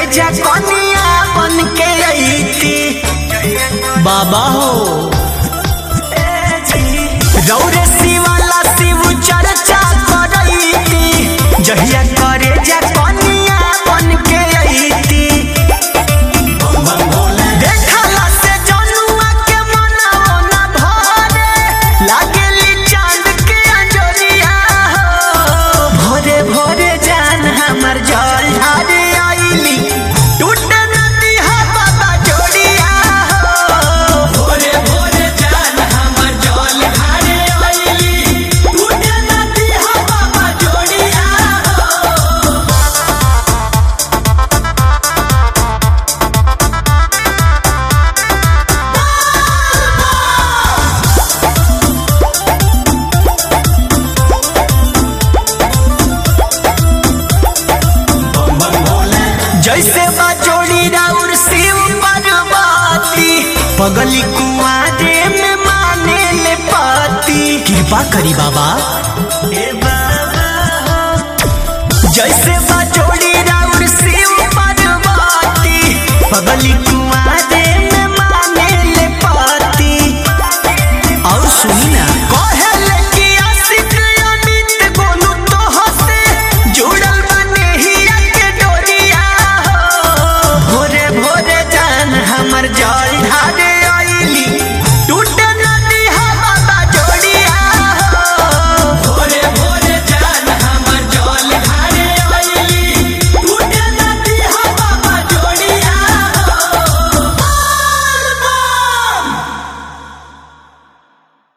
जा कनिया बन के अईती बाबा हो रौरे शिवाला शिव चर्चा करईती जहिया करे जा कनिया बन के अईती देखला से जनुआ के मनवा न भरे लागेली चांद के अंजोरिया हो भोरे भोरे जान हमर जल ढारे आईली टूटे नदी हा बाबा जोड़िया हो भोरे भोरे जान हमर जल ढारे आईली टूटे नदी हा बाबा जोड़िया हो जैसे बा जोड़ी राउर शिव पार्वती पगली कुआरे में माने ले पाती कृपा करी बाबा ए बाबा हो। जैसे बा जोड़ी राउर शिव पार्वती पगली